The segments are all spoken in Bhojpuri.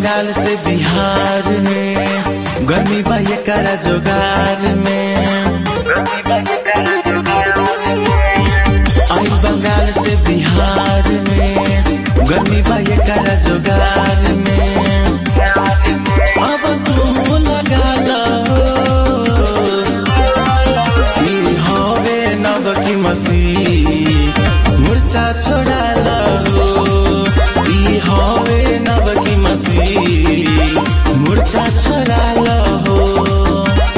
बंगाल से बिहार में गर्मी बा ये करा जोगार में आई बंगाल से बिहार में गर्मी बा ये करा जोगार में अब तू लगा लो ई हवे नव की मसीह मुर्चा छोड़ा लो ई हवे नव की मसीह मुर्चा छोड़ा लो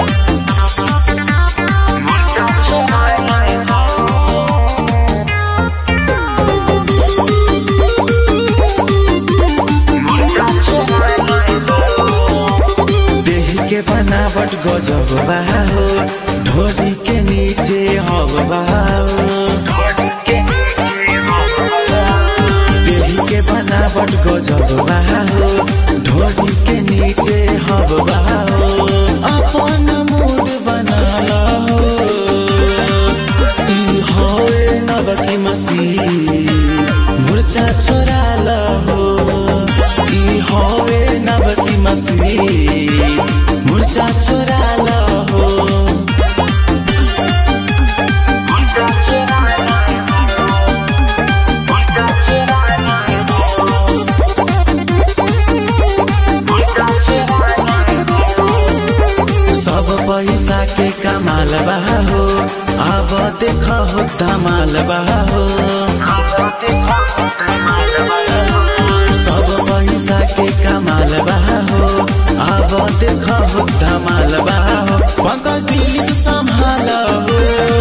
देह के बनावट गजब बा हो ढोरी के नीचे हव बा हो देह के बनावट गजब बा हो ढोरी के नीचे हव बा हो अपन मूड बना लो ई होए नव की मसीह मुर्चा छोड़ा लो ई होए नव की मसीह मुर्चा छोड़ा लो सब पैसा के कमाल बा हो अब देख हो धमाल बा हो सब पैसा के कमाल बा हो अब देख हो धमाल बा हो पंकज दिलीप संभाल हो